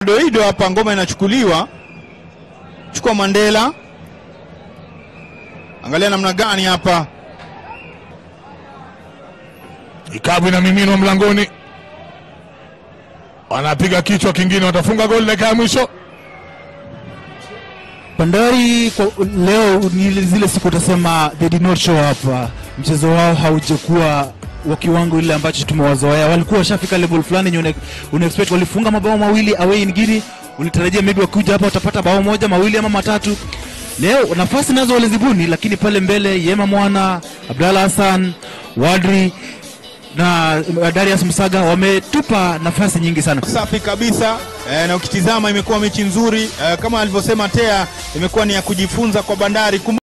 Doido hapa, ngoma inachukuliwa, chukua Mandela, angalia namna gani hapa Ikabu inamiminwa mlangoni, wanapiga kichwa kingine, watafunga goli dakika ya mwisho. Bandari kwa leo ni zile siku utasema they did not show up. Mchezo wao haujakuwa wa kiwango ile ambacho tumewazoea. Walikuwa washafika level fulani yenye una- una expect, walifunga mabao mawili away in Guinea, ulitarajia maybe wakuja hapa watapata bao moja mawili ama matatu. Leo nafasi nazo walizibuni, lakini pale mbele Yema Mwana, Abdalla Hassan, Wadri na Darius Musaga wametupa nafasi nyingi sana. safi kabisa eh, na ukitizama imekuwa mechi nzuri eh, kama alivyosema Tea, imekuwa ni ya kujifunza kwa Bandari. Kumbuka